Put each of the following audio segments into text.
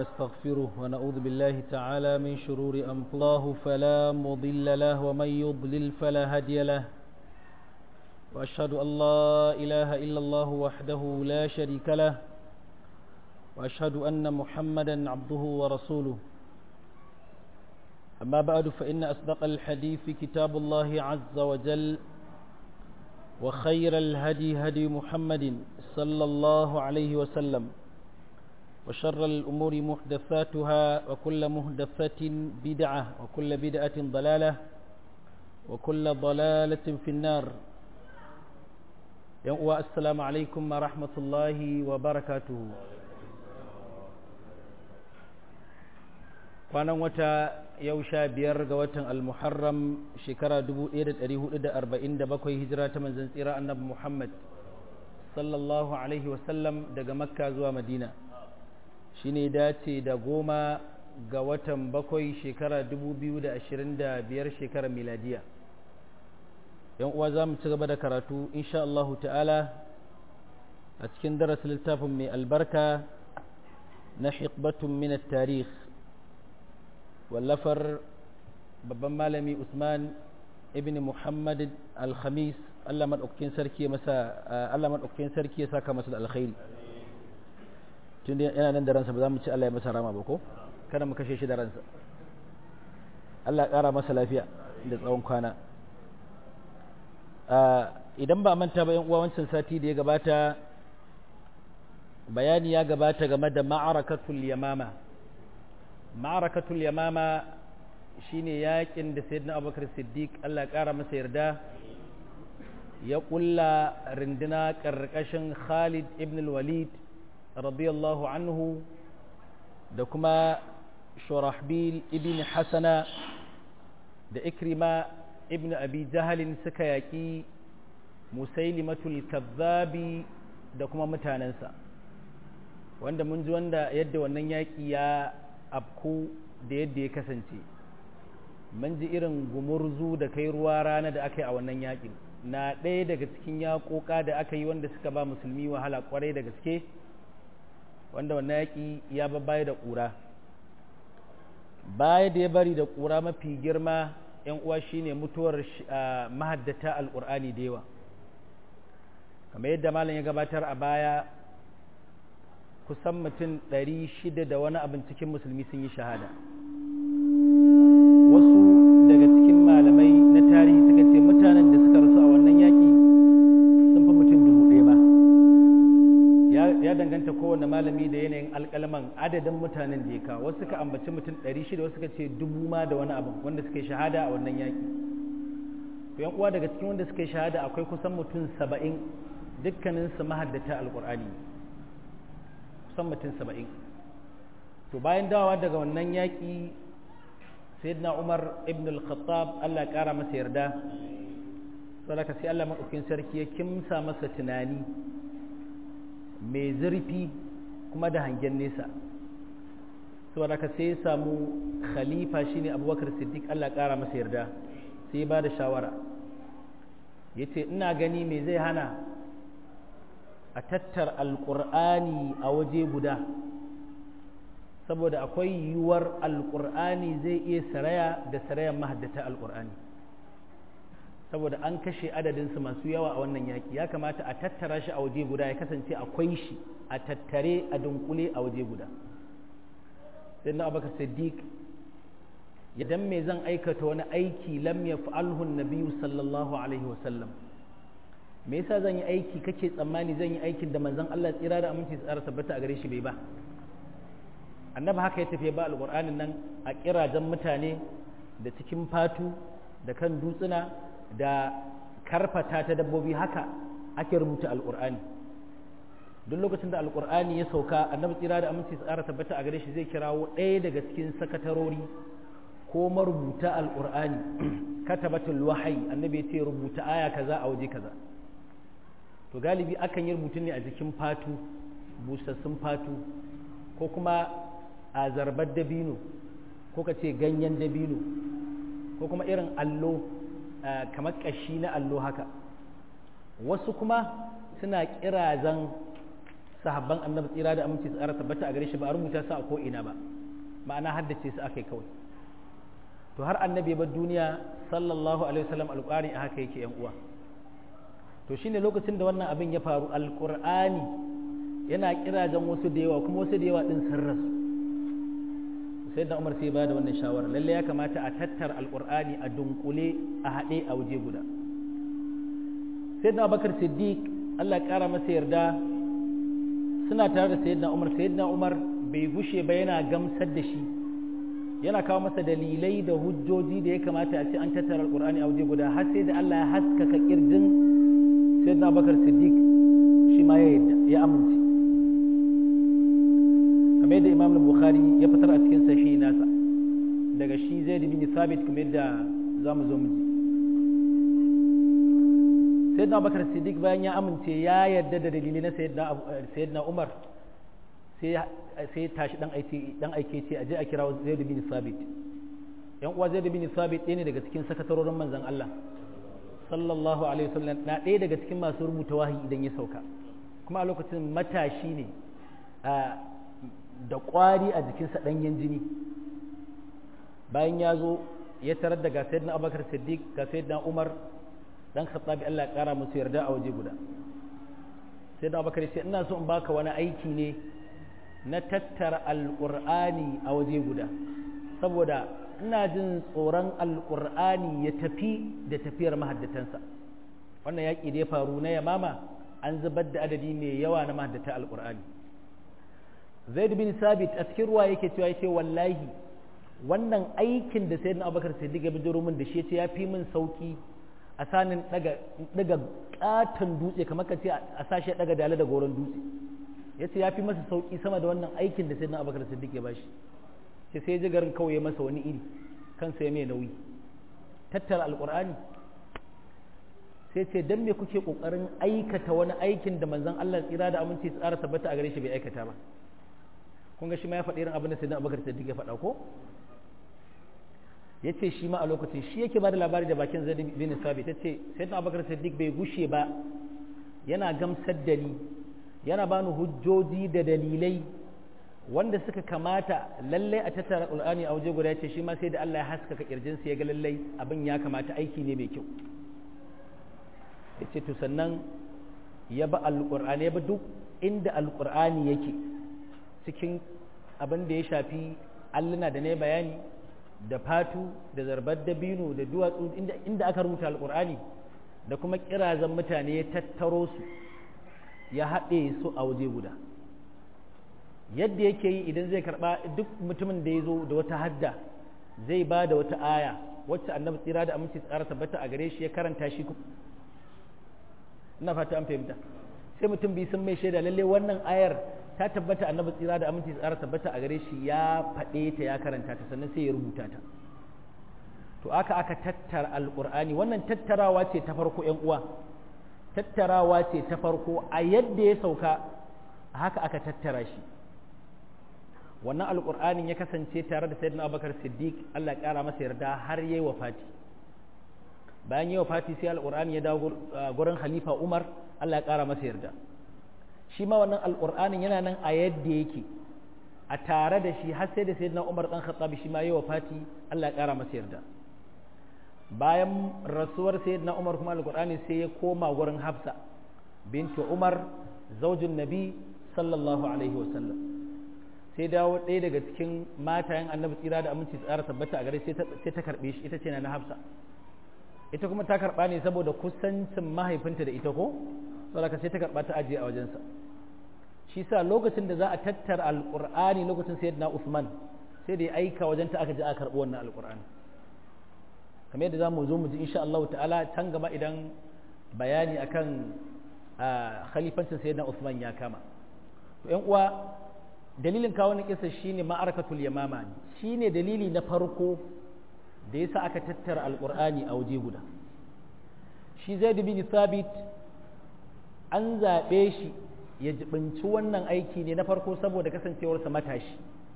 ونستغفره ونعوذ بالله تعالى من شرور أنفسه فلا مضل له ومن يضلل فلا هادي له وأشهد أن لا إله إلا الله وحده لا شريك له وأشهد أن محمدا عبده ورسوله أما بعد فإن أصدق الحديث كتاب الله عز وجل وخير الهدي هدي محمد صلى الله عليه وسلم وشر الأمور محدثاتها وكل محدثة بدعة وكل بدعة ضلالة وكل ضلالة في النار السلام عليكم ورحمة الله وبركاته kwanan wata yau sha biyar ga watan almuharram shekara 1447 hijira ta manzan tsira annabi muhammad sallallahu alaihi wasallam daga makka zuwa madina shi ne dace da goma ga watan bakwai shekara 2025 shekarar miladiya yan uwa za mu ci gaba da karatu insha Allah ta'ala a cikin darasin littafin mai albarka na hikbatun min tarikh wallafar babban malami Usman ibn Muhammad al-Khamis Allah madaukakin sarki masa Allah madaukakin sarki ya saka masa da alkhairi tun da yana nan da ransa ba za mu ci Allah ya masa rama ba ko kada mu kashe shi da ransa Allah ƙara masa lafiya da tsawon kwana idan ba manta ba yan uwa wancan sati da ya gabata bayani ya gabata game da ma'arakatul yamama ma'arakatul yamama shine yakin da sayyidina abubakar siddiq Allah ƙara masa yarda ya ƙulla rinduna ƙarƙashin khalid ibn walid radiyallahu anhu da kuma shurahbil ibn hasana da ikrima ibn abi jahalin suka yaƙi musailimatul kazzabi da kuma mutanensa wanda mun ji wanda yadda wannan yaƙi ya afku da yadda ya kasance mun ji irin gumurzu da kai ruwa rana da aka yi a wannan yaƙin na ɗaya daga cikin yaƙoƙa da aka yi wanda suka ba musulmi wahala ƙwarai da gaske wanda wannan yaƙi ya baya da ƙura baya da ya bari da ƙura mafi girma ‘yan uwa shine mutuwar mahaddata alƙur'ani da yawa kamar yadda malam ya gabatar a baya kusan mutum ɗari shida da wani abin cikin musulmi sun yi shahada wasu daga cikin malamai na tarihi suka ce mutanen da suka rasu a wannan yaƙi sun fi mutum dubu ɗaya ba ya danganta kowane malami da yanayin alƙalman adadin mutanen da ya kawo wasu suka ambaci mutum ɗari shida wasu suka ce dubu ma da wani abin wanda suka yi shahada a wannan yaƙi to yan uwa daga cikin wanda suka yi shahada akwai kusan mutum saba'in dukkaninsu mahaddata alƙur'ani kusan mutum saba'in to bayan dawowa daga wannan yaƙi sayyidina umar ibn al-khattab allah ƙara masa yarda sadaka sai allah maɗaukin sarki ya kimsa masa tunani mai zurfi kuma da hangen nesa saboda ka sai ya samu khalifa shine abubakar siddiq allah ƙara masa yarda sai ya ba da shawara ya ce ina gani me zai hana a tattar alƙur'ani a waje guda saboda akwai yiwuwar alƙur'ani zai iya saraya da sarayan mahaddata alƙur'ani saboda an kashe adadinsu masu yawa a wannan yaƙi ya kamata a tattara shi a waje guda ya kasance akwai shi a tattare a dunkule a waje guda sai na abaka siddiq idan me zan aikata wani aiki lam ya fa'alhu nabiyu sallallahu alaihi wasallam me yasa zan yi aiki kake tsammani zan yi aikin da manzon Allah tsira da aminci tsara tabbata a gare shi bai ba annabi haka ya tafi ba alqur'anin nan a kirajen mutane da cikin fatu da kan dutsuna da karfata ta dabbobi haka ake rubuta alqur'ani duk lokacin da alqur'ani ya sauka annabi tsira da aminci tsara tabbata a gare shi zai kirawo ɗaya daga cikin sakatarori ko marubuta alqur'ani katabatul wahyi annabi ya ce rubuta aya kaza a waje kaza to galibi akan yi rubutun ne a jikin fatu busassun fatu ko kuma a zarbar dabino ko ka ce ganyen dabino ko kuma irin allo kamar ƙashi na allo haka wasu kuma suna kirazan sahabban annabi tsira da aminci tsara tabbata a gare shi ba a rubuta su a ko ina ba ma'ana haddace su akai kawai to har annabi bar duniya sallallahu alaihi wasallam alqur'ani a haka yake yan uwa to shine lokacin da wannan abin ya faru alqur'ani yana kirajen wasu da yawa kuma wasu da yawa din sun rasu sai da umar sai ba da wannan shawara lalle ya kamata a tattara alqur'ani a dunkule a haɗe a waje guda sai da abakar siddiq Allah ya kara masa yarda suna tare da sayyidina umar sayyidina umar bai gushe ba yana gamsar da shi yana kawo masa dalilai da hujjoji da ya kamata a ce an tattara alqur'ani a waje guda har sai da Allah ya haskaka kirjin sayyidina abakar siddiq shi ma ya yadda ya amince kamar yadda imam bukhari ya fitar a cikin sahihi nasa daga shi zaid bin sabit kamar yadda zamu zo mu ji sayyidina abubakar siddiq bayan ya amince ya yarda da dalili na sayyidina umar sai sai tashi dan aike dan aike ce aje a kira zaid bin sabit yan uwa zaid bin sabit ɗaya ne daga cikin sakatarorin manzon Allah sallallahu alaihi wasallam na ɗaya daga cikin masu rubuta wahayi idan ya sauka kuma a lokacin matashi ne da ƙwari a jikinsa ɗanyen jini bayan ya zo ya tarar da ga sayyidina abubakar siddiq ga sayyidina umar dan khattabi Allah ya kara musu yarda a waje guda sayyidina abubakar ce ina so in baka wani aiki ne na tattara alqur'ani a waje guda saboda ina jin tsoron alqur'ani ya tafi da tafiyar mahaddatansa wannan yaƙi da ya faru na yamama an zubar da adadi mai yawa na mahaddata alqur'ani zaid bin sabit a cikin ruwa yake cewa yace wallahi wannan aikin da sayyidina abubakar siddiq ya bijiro min da shi yace ya fi min sauki a sanin daga daga katon dutse kamar ka ce a sashe daga dale da goron dutse yace ya fi masa sauki sama da wannan aikin da sayyidina abubakar siddiq ya bashi sai sai ji garin kawai masa wani iri kansa ya mai nauyi tattara alqur'ani sai ce dan me kuke kokarin aikata wani aikin da manzon Allah tsira da aminci tsara tabbata a gare shi bai aikata ba kun ga shi ma ya faɗi irin abin da sayyidina abubakar siddiq ya faɗa ko yace shi ma a lokacin shi yake bada labari da bakin zaid bin sabit yace sayyidina abubakar siddiq bai gushe ba yana gamsar da ni yana bani hujjoji da dalilai wanda suka kamata lalle a tattara qur'ani a waje guda yace shi ma sai da Allah ya haskaka kirjin sa ya ga lalle abin ya kamata aiki ne mai kyau yace to sannan ya ba alqur'ani ya ba duk inda alqur'ani yake cikin abin da ya shafi alluna da ne bayani da fatu da zarbar dabino da duwatsu inda aka rubuta alkur'ani da kuma kirazan mutane ya tattaro su ya haɗe su a waje guda yadda yake yi idan zai karɓa duk mutumin da ya zo da wata hadda zai ba da wata aya wacce annabi tsira da aminci tsara tabbata a gare shi ya karanta shi ina fata an fahimta sai mutum bi sun mai shaida lalle wannan ayar ta tabbata annabi tsira da aminci tsara tabbata a gare shi ya faɗe ta ya karanta ta sannan sai ya rubuta ta to aka aka tattara alƙur'ani wannan tattarawa ce ta farko ƴan uwa tattarawa ce ta farko a yadda ya sauka haka aka tattara shi wannan alƙur'anin ya kasance tare da sayyidina abubakar siddiq allah ƙara masa yarda har yayi wafati bayan yayi wafati sai alƙur'ani ya dawo gurin khalifa umar allah ya ƙara masa yarda shi ma wannan alƙur'anin yana nan a yadda yake a tare da shi har sai da sayyidina Umar dan Khattab shi ma yayi wafati Allah ya ƙara masa yarda bayan rasuwar sayyidina Umar kuma alƙur'ani sai ya koma gurin Hafsa bintu Umar zaujin Nabi sallallahu alaihi wa sallam sai dawo ɗaya daga cikin matayen annabi tsira da aminci tsara tabbata a gare sai ta karɓe shi ita ce na Hafsa ita kuma ta karɓa ne saboda kusancin mahaifinta da ita ko saboda sai ta karɓa ta ajiye a wajensa shi sa lokacin da za a tattara alƙur'ani lokacin sayyidina Usman sai da ya aika wajen ta aka ji aka karɓi wannan alƙur'ani kamar yadda za mu zo mu ji insha Allah ta'ala can gaba idan bayani akan khalifancin sayyidina Usman ya kama to ƴan uwa dalilin kawo na kisa shine ma'arakatul yamama shine dalili na farko da yasa aka tattara alƙur'ani a waje guda shi Zaid bin Thabit an zaɓe shi ya jibinci wannan aiki ne na farko saboda kasancewarsa matashi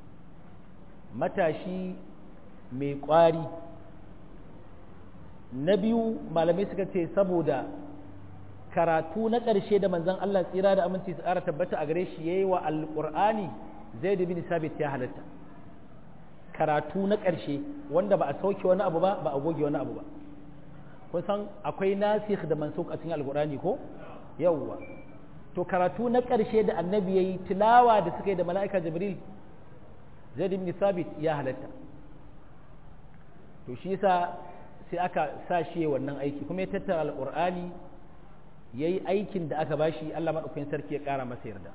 matashi mai ƙwari na biyu malamai suka ce saboda karatu na ƙarshe da manzon Allah tsira da aminci su ƙara tabbata a gare shi yayi wa alqur'ani zaid bin sabit ya halatta karatu na ƙarshe wanda ba a sauke wani abu ba ba a goge wani abu ba kun san akwai nasikh da mansukh a cikin alqur'ani ko yawwa to karatu na ƙarshe da annabi yayi tilawa da suka yi da mala'ika jibril zaid bin sabit ya halatta to shi yasa sai aka sa shi wannan aiki kuma ya tattara alqur'ani yayi aikin da aka bashi Allah madaukakin sarki ya ƙara masa yarda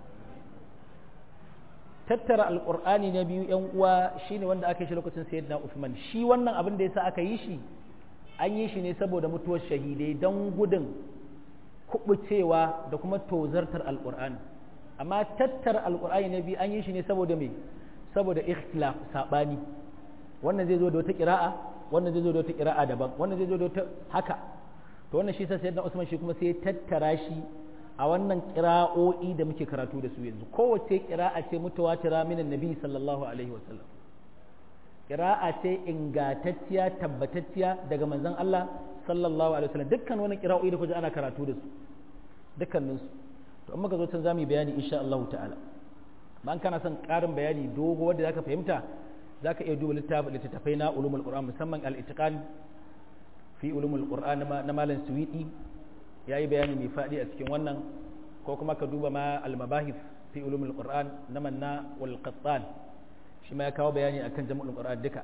tattara alkur'ani na biyu yan uwa shine wanda aka yi shi lokacin sayyidina Uthman shi wannan abin da yasa aka yi shi an yi shi ne saboda mutuwar shahidai don gudun kubucewa da kuma tozartar alkur'ani amma tattara alkur'ani na biyu an yi shi ne saboda me saboda ikhtilaf sabani wannan zai zo da wata kira'a wannan zai zo da wata kira'a daban wannan zai zo da wata haka to wannan shi sa sayyidina Usman shi kuma sai ya tattara shi a wannan kira'o'i da muke karatu da su yanzu kowace kira'a ce mutawatira minan nabi sallallahu alaihi wasallam kira'a ce ingantacciya tabbatacciya daga manzon Allah sallallahu alaihi wasallam dukkan wani kira'o'i da kuje ana karatu da su dukkanin su to amma ka zo can zamu bayani insha Allah ta'ala ban kana son karin bayani dogo wanda zaka fahimta zaka iya duba littattafai na ulumul qur'an musamman al-itqan fi ulumul qur'an na malam suwidi ya yi bayani mai faɗi a cikin wannan ko kuma ka duba ma al-mabahif fi ulumul qur'an na manna wal qattan shi ma ya kawo bayani akan jama'ul qur'an duka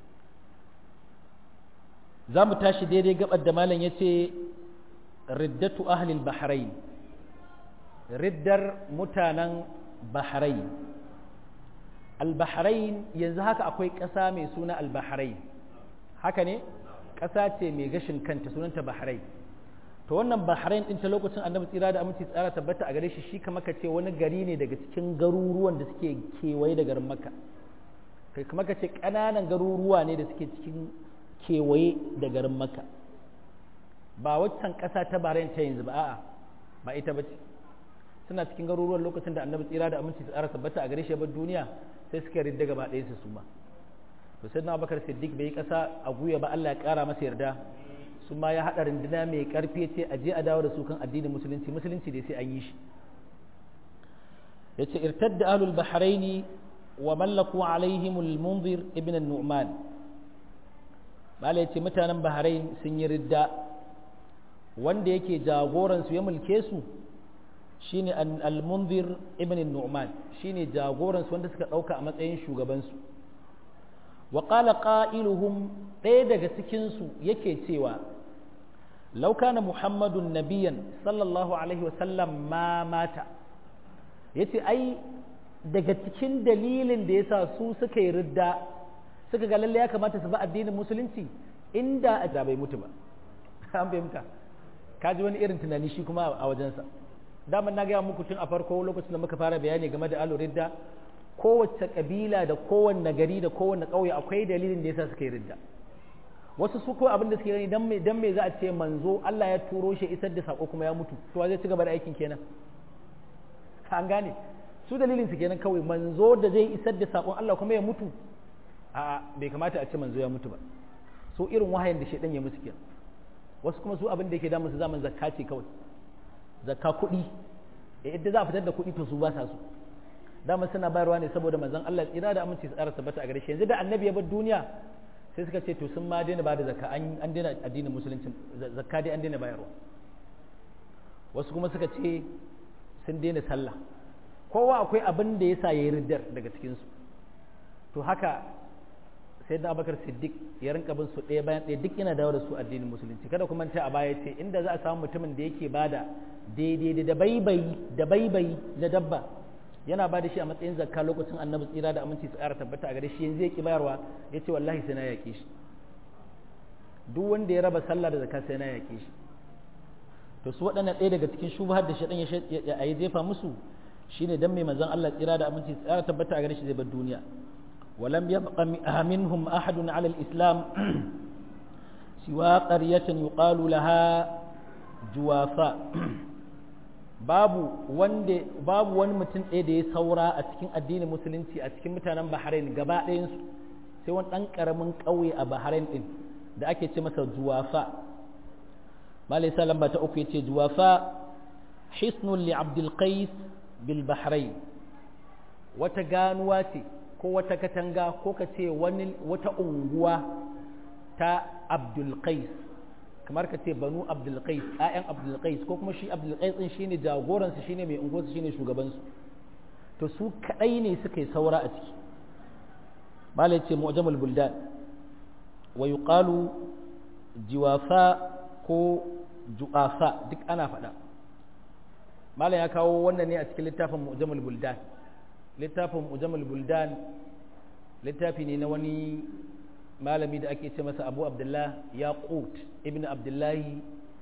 za mu tashi daidai gabar da malam yace riddatu ahli al-bahrain riddar mutanen bahrain al-bahrain yanzu haka akwai ƙasa mai suna al-bahrain haka ne ƙasa ce mai gashin kanta sunanta bahrain to wannan bahrain din ta lokacin annabi tsira da aminci tsara tabbata a gare shi shi kamar ka ce wani gari ne daga cikin garuruwan da suke kewaye da garin makka kai kamar ka ce ƙananan garuruwa ne da suke cikin kewaye da garin makka ba waccan ƙasa ta bahrain ta yanzu ba a'a ba ita ba ce suna cikin garuruwan lokacin da annabi tsira da aminci tsara tabbata a gare shi bar duniya sai suka ridda gaba ɗaya su suma to sai na bakar siddiq bai yi ƙasa a guya ba Allah ya ƙara masa yarda su ma ya haɗa runduna mai ƙarfi ce a je a dawo da su kan addinin musulunci musulunci dai sai an yi shi ya ce irtadda ahlul bahraini wa mallaku alaihim al-munzir ibn an-nu'man bala ya ce mutanen bahrain sun yi ridda wanda yake jagoran su ya mulke su shine al-munzir ibn an-nu'man shine jagoran su wanda suka dauka a matsayin shugaban su wa qala qailuhum ɗaya daga cikin su yake cewa law kana muhammadun nabiyan sallallahu alaihi wasallam ma mata yace ai daga cikin dalilin da yasa su suka yi ridda suka ga lalle ya kamata su ba addinin musulunci inda a bai mutu ba an fahimta ka ji wani irin tunani shi kuma a wajensa daman na gaya muku tun a farko lokacin da muka fara bayani game da alo ridda kowace kabila da kowanne gari da kowanne ƙauye akwai dalilin da yasa suka yi ridda wasu su ko abin da suke gani dan me dan me za a ce manzo Allah ya turo shi isar da sako kuma ya mutu to zai ci gaba da aikin kenan an gane su dalilin su kenan kawai manzo da zai isar da sakon Allah kuma ya mutu a bai kamata a ce manzo ya mutu ba so irin wahayin da shedan ya musu kenan wasu kuma su abin da yake damu su zaman zakka ce kawai zakka kuɗi yadda za a fitar da kuɗi to su ba sa su dama suna bayarwa ne saboda manzon Allah tsira da aminci su tsara tabbata a gare shi yanzu da annabi ya bar duniya sai suka ce to sun ma daina ba da zakka an daina addinin musulunci zakka dai an daina bayarwa wasu kuma suka ce sun daina sallah kowa akwai abin da yasa yayi riddar daga cikin su to haka sai da abakar siddiq ya rinka bin su ɗaya bayan ɗaya duk yana dawo da su addinin musulunci kada kuma ta a baya ce inda za a samu mutumin da yake bada daidai da baibayi da baibayi da dabba yana ba da shi a matsayin zakka lokacin annabi tsira da aminci su ƙara tabbata a gare shi yanzu ya ki bayarwa ya ce wallahi sai na yaƙe shi duk wanda ya raba sallah da zakka sai na yaƙe shi to su waɗannan ɗaya daga cikin shubhar da shaɗan ya yi jefa musu shine dan mai manzon Allah tsira da aminci su ƙara tabbata a gare shi zai bar duniya ولم يبق منهم أحد على الإسلام سوى قرية يقال لها جوافاء babu wanda babu wani mutum ɗaya da ya saura a cikin addinin musulunci a cikin mutanen Bahrain gaba ɗayansu sai wani ɗan ƙaramin ƙauye a Bahrain ɗin da ake ce masa juwafa malai sa lamba ta uku ya ce juwafa hisnun li abdul qais bil bahrain wata ganuwa ce ko wata katanga ko ka ce wani wata unguwa ta abdul qais kamar ka ce banu abdul qais ayan abdul qais ko kuma shi abdul qais din shine jagoransu shine mai unguwarsu shine shugabansu to su kadai ne suka yi saura a ciki bala ce mu'jamul buldan wa yuqalu jiwafa ko ju'afa duk ana faɗa malam ya kawo wannan ne a cikin littafin mu'jamul buldan littafin mu'jamul buldan littafi ne na wani malami da ake ce masa abu abdullah yaqut ibn abdullahi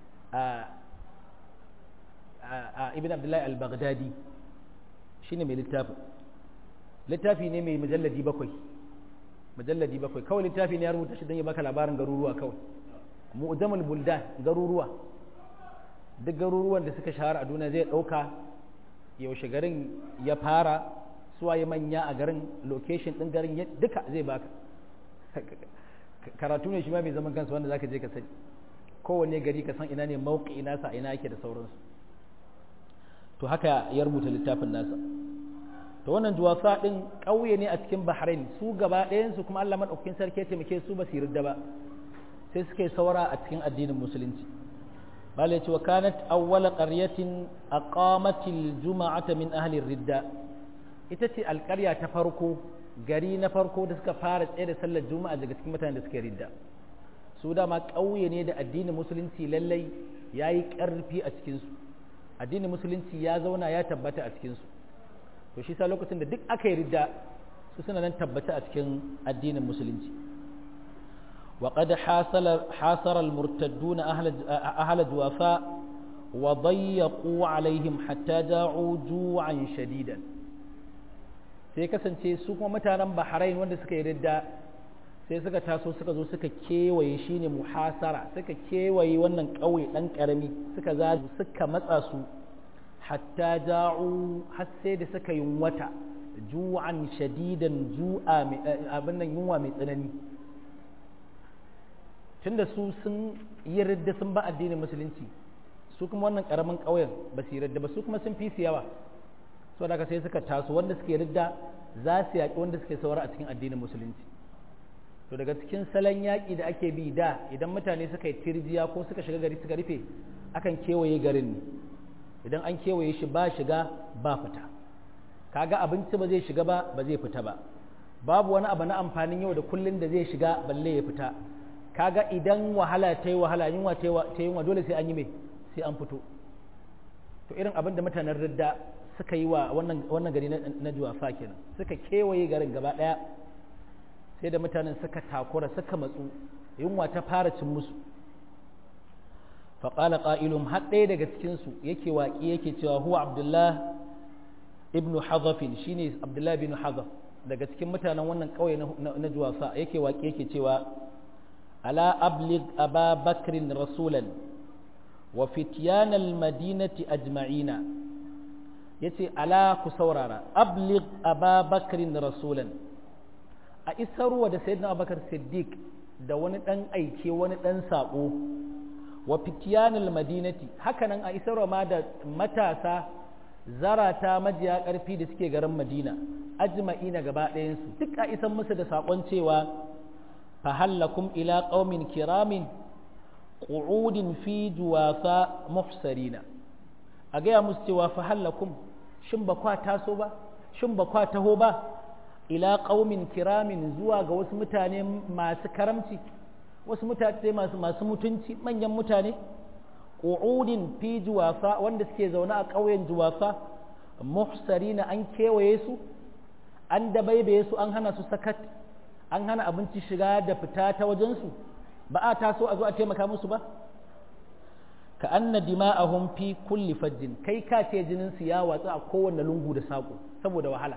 ibn abdullahi al-baghdadi shine mai littafin littafi ne mai mujalladi bakwai mujalladi bakwai kawai littafi ne ya rubuta shi don ya baka labarin garuruwa kawai mu'jamul buldan garuruwa duk garuruwan da suka shahara a duniya zai ɗauka yaushe garin ya fara suwaye manya a garin location ɗin garin duka zai baka karatu ne shi ma mai zaman kansa wanda zaka je ka sani kowanne gari ka san ina ne mauki nasa ina yake da sauransu to haka ya rubuta littafin nasa to wannan juwasa din ƙauye ne a cikin Bahrain su gaba ɗayansu kuma Allah madaukakin sarki ya taimake su ba su yarda ba sai suka yi saura a cikin addinin musulunci bala ya ce wa kanat awwala qaryatin aqamatil juma'ata min ahli ridda ita ce alƙarya ta farko gari na farko da suka fara tsaye da sallar juma'a daga cikin mutanen da suka ridda su dama ƙauye ne da addinin musulunci lallai yayi ƙarfi a cikin su addinin musulunci ya zauna ya tabbata a cikin su to shi sa lokacin da duk aka yi ridda su suna nan tabbata a cikin addinin musulunci وقد حاصل حاصر المرتدون أهل أهل جوافاء وضيقوا عليهم حتى جاعوا جوعا شديدا sai kasance su kuma mutanen Bahrain wanda suka yi ridda sai suka taso suka zo suka kewaye shine muhasara suka kewaye wannan ƙauye ɗan ƙarami suka zazu suka matsa su hatta ja'u har sai da suka yi wata ju'an shadidan ju'a abin nan yunwa mai tsanani tunda su sun yi ridda sun ba addinin musulunci su kuma wannan karamin ƙauyen ba su yi ridda ba su kuma sun fi su yawa so da sai suka taso wanda suke ridda za su yaƙi wanda suke saura a cikin addinin musulunci to daga cikin salon yaƙi da ake bi da idan mutane suka yi tirjiya ko suka shiga gari suka rufe akan kewaye garin ne idan an kewaye shi ba shiga ba fita kaga abinci ba zai shiga ba ba zai fita ba babu wani abu na amfanin yau da kullun da zai shiga balle ya fita kaga idan wahala ta yi wahala yunwa ta yi yunwa dole sai an yi mai sai an fito to irin abin da mutanen ridda suka yi wa wannan gari na juwafa kenan suka kewaye garin gaba ɗaya sai da mutanen suka takura suka matsu yunwa ta fara cin musu faƙala ƙa'ilun har ɗaya daga cikinsu yake waƙi yake cewa huwa abdullah ibn hazafin shine abdullah ibn hazaf daga cikin mutanen wannan ƙauye na juwafa yake waƙi yake cewa ألا أبلغ أبا بكر رسولا وفتيان المدينة أجمعين يتي ألا كسورارا أبلغ أبا بكر رسولا أئسروا ود سيدنا أبا بكر الصديق da wani ɗan aike wani ɗan saƙo wa fitiyanul madinati hakanan a isarwa ma da matasa zarata majiya ƙarfi da suke garin madina ajma'ina gaba ɗayansu duk a isan musu da saƙon cewa فهلكم إلى قوم كرام قعود في جوافا محسرين أجا مستوى فهلكم شن بقوا تاسوبا شن بقوا تهوبا إلى قوم كرام زوا wasu mutane masu karamci wasu mutane masu masu mutunci manyan mutane qu'udin fi juwafa wanda suke zaune a ƙauyen juwafa muhsarina an kewaye su an dabaibaye su an hana su sakat an hana abinci shiga da fita ta wajensu ba a taso a zo a taimaka musu ba ka anna dima'ahum fi kulli fajjin kai ka ce jinin su ya watsu a kowanne lungu da saƙo saboda wahala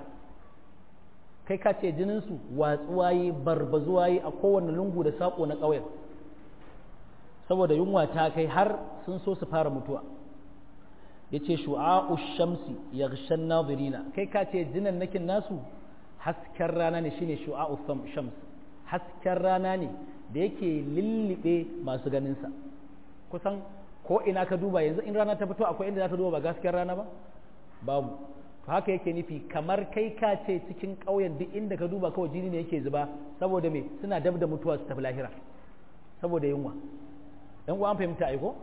kai ka ce jinin su watsuwa yi barbazuwa yi a kowanne lungu da saƙo na ƙauyen saboda yunwa ta kai har sun so su fara mutuwa yace shu'a'u shamsi yaghshan nadirina kai ka ce jinan nakin nasu hasken rana ne shine shu'a'u shams hasken rana ne da yake lullube masu ganinsa kusan ko ina ka duba yanzu in rana ta fito akwai inda za ta duba ba gaskiyar rana ba babu haka yake nufi kamar kai ka ce cikin ƙauyen duk inda ka duba kawai jini ne yake zuba saboda me suna dab da mutuwa su tafi lahira saboda yunwa yan uwa an fahimta aiko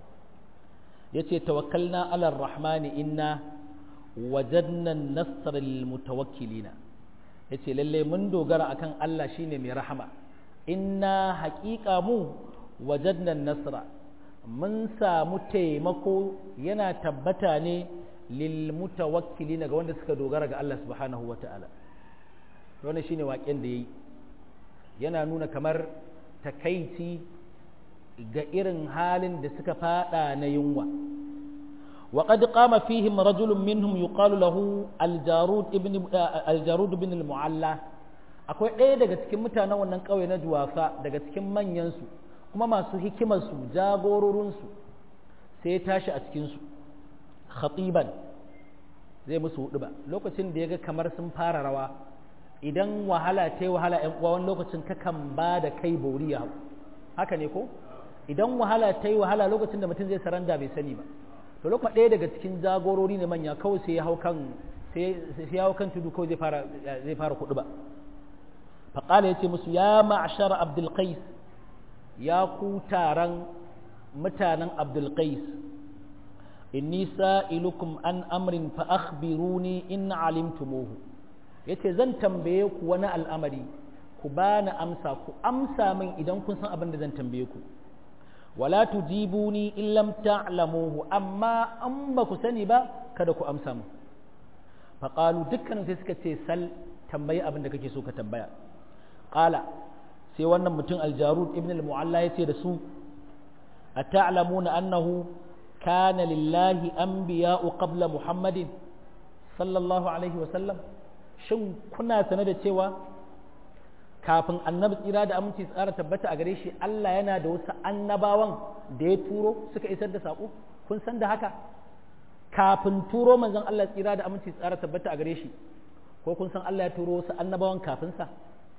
yace tawakkalna ala rahmani inna wajadna an-nasra lil mutawakkilina yace lalle mun dogara akan Allah shine mai rahama inna haƙiƙa mu wajadna an-nasra mun samu taimako yana tabbata ne lil mutawakkilina ga wanda suka dogara ga Allah subhanahu wata'ala wannan shine waƙen da yayi yana nuna kamar takaici ga irin halin da suka fada na yunwa وقد قام فيهم رجل منهم يقال له الجارود ابن الجارود بن المعلى akwai ɗaya daga cikin mutanen wannan ƙauye na juwafa daga cikin manyansu kuma masu hikimarsu jagororinsu sai ya tashi a cikinsu khatiban zai musu hudu ba lokacin da ya ga kamar sun fara rawa idan wahala ta yi wahala ‘yan uwa wani lokacin kakan ba da kai boriya haka ne ko idan wahala ta yi wahala lokacin da mutum zai saranda bai sani ba to lokacin ɗaya daga cikin jagorori ne manya kawai sai ya hau kan sai ya hau kan tudu kawai zai fara zai fara kudu ba faqala yace musu ya ma'shar abdul qais ya ku taron mutanen abdul qais inni sa'ilukum an amrin fa akhbiruni in alimtumuhu yace zan tambaye ku wani al'amari ku bani amsa ku amsa min idan kun san abin da zan tambaye ku wala tujibuni in lam ta'lamuhu amma an ba ku sani ba kada ku amsa mu fa qalu dukkanin sai suka ce sal tambayi abin da kake so ka tambaya qala sai wannan mutum aljarud ibn al-mu'alla yace da su ata'lamuna annahu kana lillahi anbiya'u qabla muhammadin sallallahu alaihi wa sallam shin kuna sane da cewa kafin annabi tsira da aminci tsara tabbata a gare shi Allah yana da wasu annabawan da ya turo suka isar da saƙo kun san da haka kafin turo manzon Allah tsira da aminci tsara tabbata a gare shi ko kun san Allah ya turo wasu annabawan kafin sa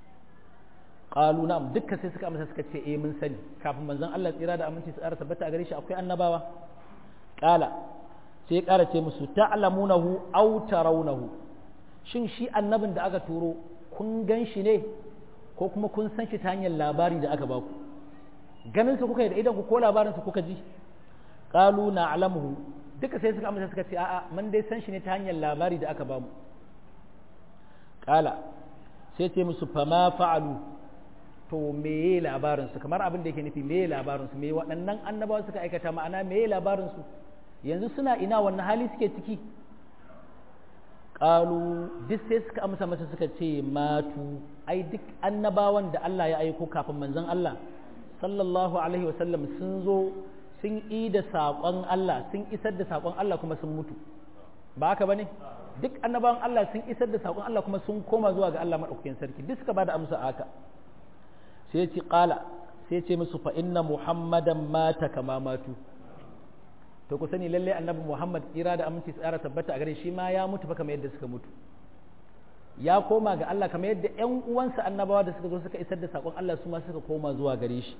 qalu na'am dukkan sai suka amsa suka ce eh mun sani kafin manzon Allah tsira da aminci tsara tabbata a gare shi akwai annabawa qala sai ya ƙara ce musu ta'lamunahu aw tarawnahu shin shi annabin da aka turo kun gan shi ne ko kuma kun san shi ta hanyar labari da aka baku ganin su kuka yi da idan ku ko labarin su kuka ji qalu na'lamuhu duka sai suka amsa suka ce a'a mun dai san shi ne ta hanyar labari da aka bamu qala sai ce musu fama fa'alu to meye labarin su kamar abin da yake nufi meye labarin su meye waɗannan annabawa suka aikata ma'ana meye labarin su yanzu suna ina wannan hali suke ciki qalu duk sai suka amsa masa suka ce matu ai duk annabawan da Allah ya aiko kafin manzon Allah sallallahu alaihi wasallam sun zo sun yi da saƙon Allah sun isar da saƙon Allah kuma sun mutu ba haka bane duk annabawan Allah sun isar da saƙon Allah kuma sun koma zuwa ga Allah madaukakin sarki duk suka bada amsa haka sai ya ce qala sai ya ce musu fa inna muhammadan mata kama matu to ku sani lalle annabi Muhammad tsira da aminci tsara tabbata a gare shi ma ya mutu fa kamar yadda suka mutu ya koma ga Allah kamar yadda ƴan uwansa annabawa da suka zo suka isar da sakon Allah su ma suka koma zuwa gare shi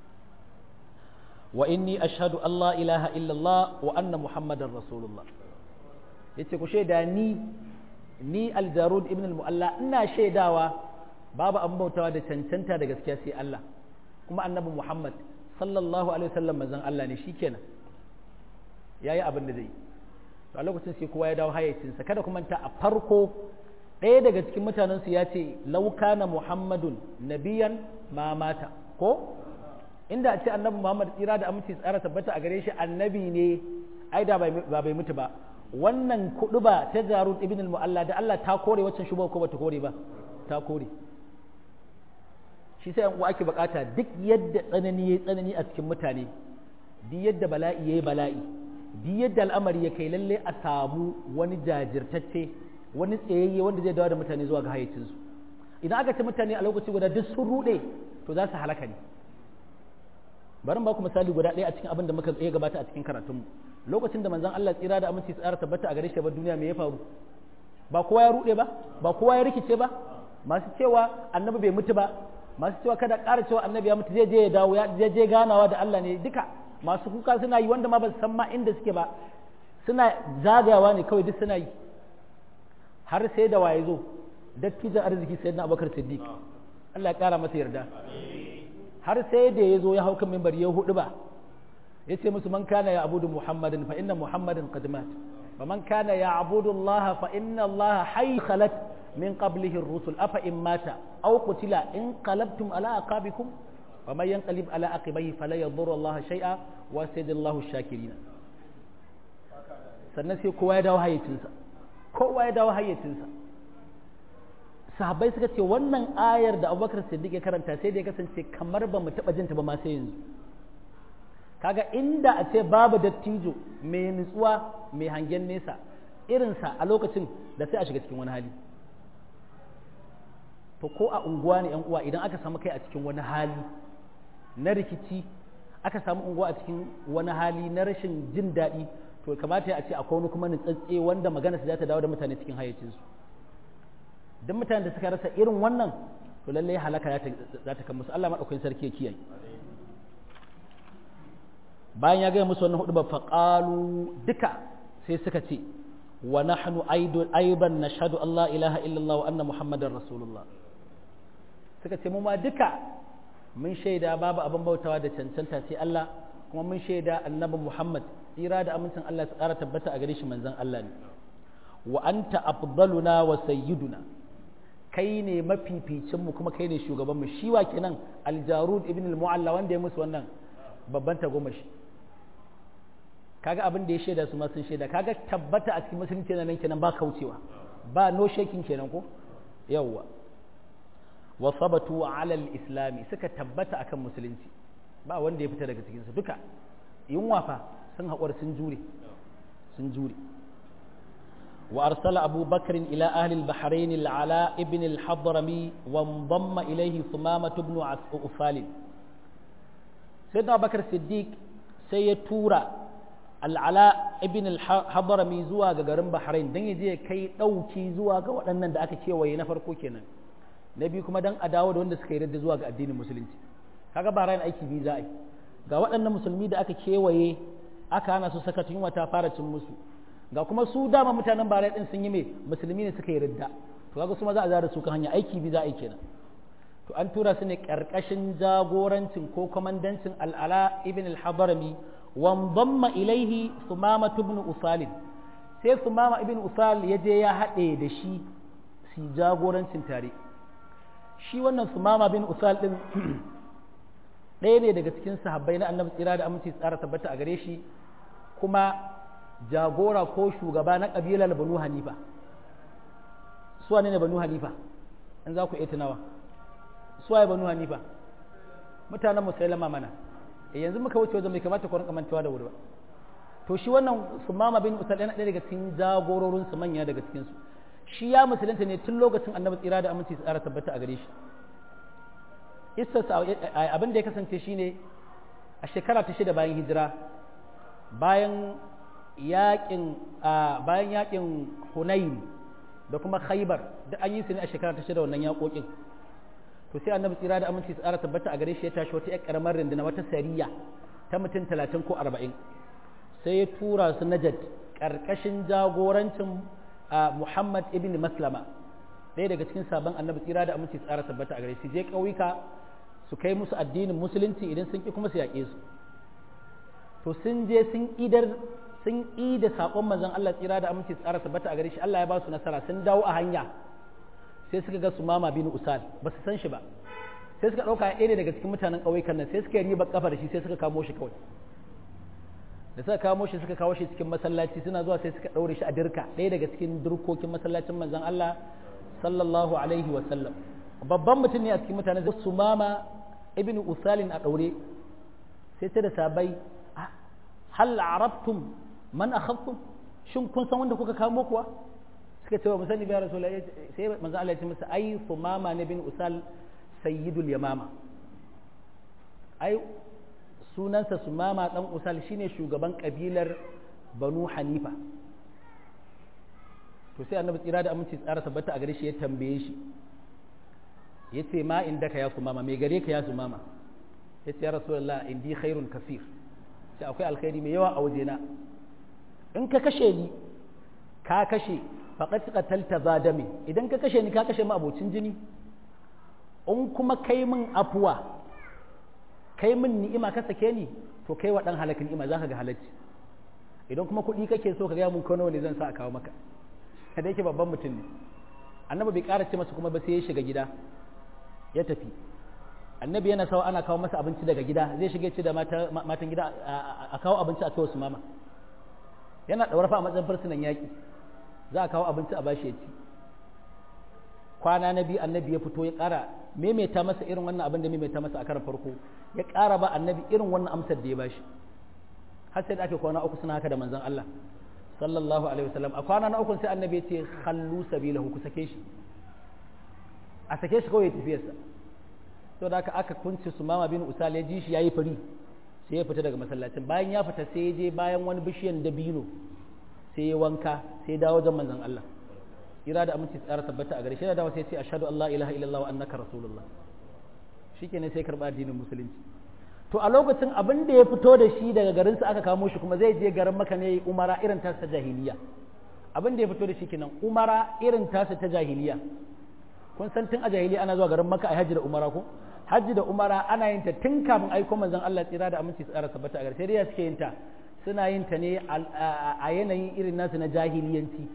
wa inni ashhadu an la ilaha illallah wa anna muhammadar rasulullah yace ku shaida ni ni aljarud ibn al-mu'alla ina shaidawa babu an bautawa da cancanta da gaskiya sai Allah kuma annabi Muhammad sallallahu alaihi wasallam manzon Allah ne shikenan ya yi abin da zai a lokacin sai kowa ya dawo hayyacinsa kada kuma ta a farko ɗaya daga cikin mutanensu ya ce laukana muhammadun nabiyan ma mata ko inda a ce annabi muhammad tsira da aminci tsara tabbata a gare shi annabi ne ai da ba bai mutu ba wannan kuɗu ba ta jarud ibn al-mu'alla da Allah ta kore waccan shubha ko bata kore ba ta kore shi sai uwa ake bukata duk yadda tsanani yayi tsanani a cikin mutane duk yadda bala'i yayi bala'i duk yadda al'amari ya kai lalle a samu wani jajirtacce wani tsayayye wanda zai dawo da mutane zuwa ga hayyacinsu idan aka ce mutane a lokaci guda duk sun rude to za su halaka ne bari ba ku misali guda ɗaya a cikin abin da muka tsaye gabata a cikin karatunmu lokacin da manzon Allah tsira da aminci tsara tabbata a gare shi ba duniya me ya faru ba kowa ya rude ba ba kowa ya rikice ba masu cewa annabi bai mutu ba masu cewa kada ƙara cewa annabi ya mutu zai je ya dawo ya je ganawa da Allah ne duka masu kuka suna yi wanda ma ba su san ma inda suke ba suna zagayawa ne kawai duk suna yi har sai da waye zo dattijan arziki sai na abubakar siddiq Allah ya kara masa yarda har sai da ya zo ya hau kan mimbar ya hudu ba ya ce musu man kana ya abudu muhammadin fa inna muhammadin qad mat wa man kana ya abudu allaha fa inna allaha hayy khalat min qablihi ar-rusul afa in mata aw qutila in qalabtum ala aqabikum wa man yanqalib ala aqibayhi fala yadhurru allaha shay'a wa sayadallahu shakirin sannan sai kowa ya dawo hayyacinsa kowa ya dawo hayyacinsa sahabbai suka ce wannan ayar da abubakar siddiq ya karanta sai da ya kasance kamar ba mu taɓa jinta ba ma sai yanzu kaga inda a ce babu dattijo mai nutsuwa mai hangen nesa irinsa a lokacin da sai a shiga cikin wani hali to ko a unguwa ne yan uwa idan aka samu kai a cikin wani hali na rikici aka samu unguwa a cikin wani hali na rashin jin daɗi to kamata a ce akwai wani kuma nutsatse wanda magana su za ta dawo da mutane cikin hayyacinsu duk mutanen da suka rasa irin wannan to lallai halaka za ta kan musu Allah maɗaukakin sarki ya kiyaye bayan ya gaya musu wannan hudu ba faƙalu duka sai suka ce wa nahnu aiban nashhadu Allah ilaha illallah wa anna muhammadar rasulullah suka ce mu ma duka mun shaida babu abin bautawa da cancanta sai Allah kuma mun shaida annabi Muhammad tsira da amincin Allah su ƙara tabbata a gare shi manzon Allah ne wa anta afdaluna wa sayyiduna kai ne mafificin mu kuma kai ne shugaban mu shi wa kenan aljarud ibn al-mu'alla wanda ya musu wannan babban tagomashi kaga abin da ya shaida su ma sun shaida kaga tabbata a cikin musulunci nan kenan ba kaucewa ba no shaking kenan ko yawwa wa sabatu ala al-islami suka tabbata akan musulunci ba wanda ya fita daga cikin su duka yunwa fa sun haƙura sun jure sun jure وأرسل أبو بكر إلى أهل البحرين العلاء ابن الحضرمي وانضم إليه ثمامة بن أفال سيدنا أبو بكر الصديق سيتورا العلاء ابن الحضرمي زوا غارن بحرين دان يجي كي دوكي زوا ga waɗannan da aka kewaye na farko kenan na biyu kuma dan a dawo da wanda suka yi radda zuwa ga addinin musulunci kaga bahrain aiki biyu za a yi ga waɗannan musulmi da aka kewaye aka hana su saka tun wata fara cin musu ga kuma su dama mutanen bare din sun yi me musulmi ne suka yi ridda to kaga su ma za a zara su kan hanya aiki bi za a yi kenan to an tura su ne karkashin jagorancin ko komandancin al'ala ibn al-hadarami wa damma ilaihi sumama ibn usal sai sumama ibn usal ya je ya haɗe da shi su jagorancin tare shi wannan sumama bin usal din ɗaya ne daga cikin sahabbai na annabi tsira da aminci tsara tabbata a gare shi kuma jagora ko shugaba na ƙabilar banu hanifa suwa ne banu hanifa in za ku iya tunawa suwa ya banu hanifa mutanen musailama mana e yanzu muka wuce wajen mai kamata ku rinka mantawa da wuri ba to shi wannan sumama bin usal yana ɗaya daga cikin jagororin su manya daga cikin su shi ya musulunta ne tun lokacin annabi tsira da aminci tsara tabbata a gare shi istarsa abin da ya kasance shine a shekara ta shida bayan hijira bayan yakin bayan yakin Hunayn da kuma Khaybar da an yi su ne a shekara ta shida wannan yakokin to sai annabi tsira da aminci tsara tabbata a gare shi ya tashi wata ƴar karamar rinduna wata sariya ta mutum talatin ko arba'in sai ya tura su Najd karkashin jagorancin Muhammad ibn Maslama ɗaya daga cikin sabon annabi tsira da aminci tsara tabbata a gare shi je ƙauyuka su kai musu addinin musulunci idan sun ki kuma su yaƙe su to sun je sun idar sun yi da saƙon manzon Allah tsira da aminci tsara tabbata a gare shi Allah ya ba su nasara sun dawo a hanya sai suka ga sumama bin usal ba su san shi ba sai suka ɗauka ɗaya ne daga cikin mutanen ƙauyukan nan sai suka yi riba kafa da shi sai suka kamo shi kawai da suka kamo shi suka kawo shi cikin masallaci suna zuwa sai suka ɗaure shi a dirka ɗaya daga cikin dirkokin masallacin manzon Allah sallallahu alaihi wa sallam babban mutum ne a cikin mutane da sumama ibn usalin a ɗaure sai ta da sabai hal arabtum man akhadtum shin kun san wanda kuka kamo kuwa suka ce wa musani biya rasulullah sai manzo Allah ya ce masa ai sumama ne bin usal sayyidul yamama ai sunansa sumama dan usal shine shugaban kabilar banu hanifa to sai annabi tsira da aminci tsara tabbata a gare shi ya tambaye shi yace ma indaka ya sumama me gare ka ya sumama yace ya rasulullah indi khairun kafir sai akwai alkhairi mai yawa a wajena in ka kashe ni ka kashe faqad qatalta zadami idan ka kashe ni ka kashe mu abocin jini in kuma kai min afuwa kai min ni'ima ka sake ni to kai wa dan halakin ni'ima zaka ga halacci idan kuma kuɗi kake so ka ga mun kono ne zan sa a kawo maka da yake babban mutum ne annabi bai ƙara ce masa kuma ba sai ya shiga gida ya tafi annabi yana sawa ana kawo masa abinci daga gida zai shiga ce da matan gida a kawo abinci a kai su mama yana ɗaura fa a matsayin fursunan yaƙi za a kawo abinci a bashi ya ci kwana na biyu annabi ya fito ya ƙara maimaita masa irin wannan abin da maimaita masa a karan farko ya ƙara ba annabi irin wannan amsar da ya bashi har sai da ake kwana uku suna haka da manzon Allah sallallahu alaihi wasallam a kwana na uku sai annabi ya ce khallu sabilahu ku sake shi a sake shi kawai ya tafiyarsa to da aka kunce su mama bin usal ya ji shi yayi fari sai ya fita daga masallacin bayan ya fita sai ya je bayan wani bishiyan dabino sai ya wanka sai ya dawo wajen manzon Allah ira da aminci tsara tabbata a gare shi da dawo sai ya ce ashhadu an la ilaha illallah wa annaka rasulullah shikenan sai karba addinin musulunci to a lokacin abin da ya fito da shi daga garin sa aka kamo shi kuma zai je garin maka ne umara irin ta ta jahiliya abin da ya fito da shi kenan umara irin ta ta jahiliya kun san tun a jahiliya ana zuwa garin maka a hajji da umara ko hajji da umara ana yin ta tun kafin aiko manzon Allah tsira da aminci tsara tabbata a gare sai dai suke yin ta suna yin ta ne a yanayin irin nasu na jahiliyanci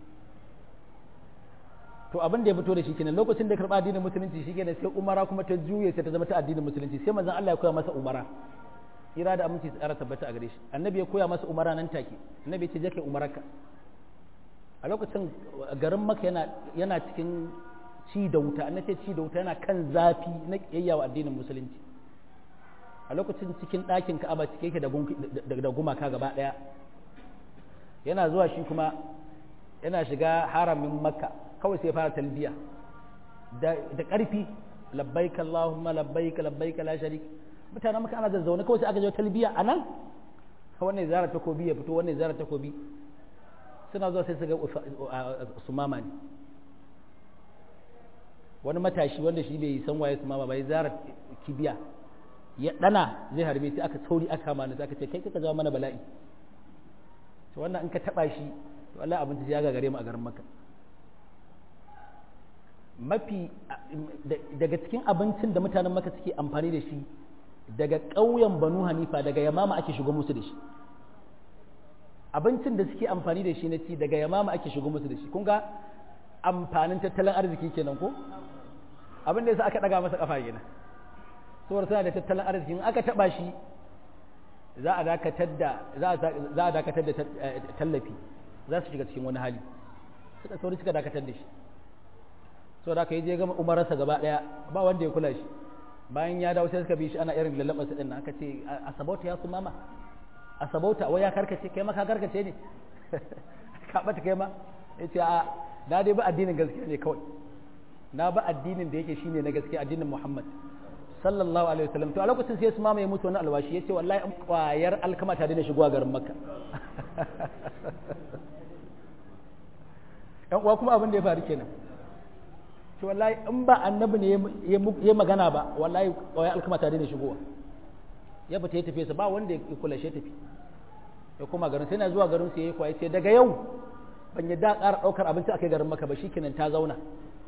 to abin da ya fito da shi kenan lokacin da ya karba addinin musulunci shi kenan sai umara kuma ta juye sai ta zama ta addinin musulunci sai manzon Allah ya koya masa umara tsira da aminci tsara tabbata a gare shi annabi ya koya masa umara nan take annabi ya ce je kai umararka a lokacin garin maka yana yana cikin ci da wuta an ce ci da wuta yana kan zafi na kiyayya wa addinin musulunci a lokacin cikin ɗakin ka'aba cike yake da gumaka gaba ɗaya yana zuwa shi kuma yana shiga haramin makka kawai sai fara talbiya da ƙarfi labbaika allahumma labbaika labbaika la sharik mutanen maka ana zazzaune kawai sai aka je talbiya a nan wannan zara takobi ya fito wannan zara takobi suna zuwa sai su ga sumama ne wani matashi wanda shi bai san waye su mama bai zara kibiya ya dana zai harbe sai aka sauri aka kama ni aka ce kai kaka zama mana bala'i to wannan in ka taba shi to Allah abin ya gagare mu a garin Makka mafi daga cikin abincin da mutanen Makka suke amfani da shi daga ƙauyen Banu Hanifa daga Yamama ake shigo musu da shi abincin da suke amfani da shi na ci daga Yamama ake shigo musu da shi kun ga amfanin tattalin arziki kenan ko abin da yasa aka daga masa kafa kenan saboda suna da tattalin arziki in aka taba shi za a dakatar da za a dakatar da tallafi za su shiga cikin wani hali suka sauri suka dakatar da shi saboda aka yi je gama umararsa gaba daya ba wanda ya kula shi bayan ya dawo sai suka bi shi ana irin lallaba su din aka ce a sabauta ya su mama a sabauta wai ya karkace kai ma ka karkace ne ka bata kai ma yace a na dai ba addinin gaskiya ne kawai na ba addinin da yake shine na gaskiya addinin Muhammad sallallahu alaihi wasallam to a lokacin sai su mamaye mutu wani alwashi yace wallahi an kwayar alkama ta daina shigowa garin Makka yan uwa kuma abin da ya faru kenan to wallahi in ba annabi ne ya magana ba wallahi kwayar alkama ta daina shigowa ya fita ya tafi sa ba wanda ya kula shi tafi ya koma garin sai na zuwa garin sai ya kwaye sai daga yau ban yadda ƙara ɗaukar abinci a kai garin maka ba shikenan ta zauna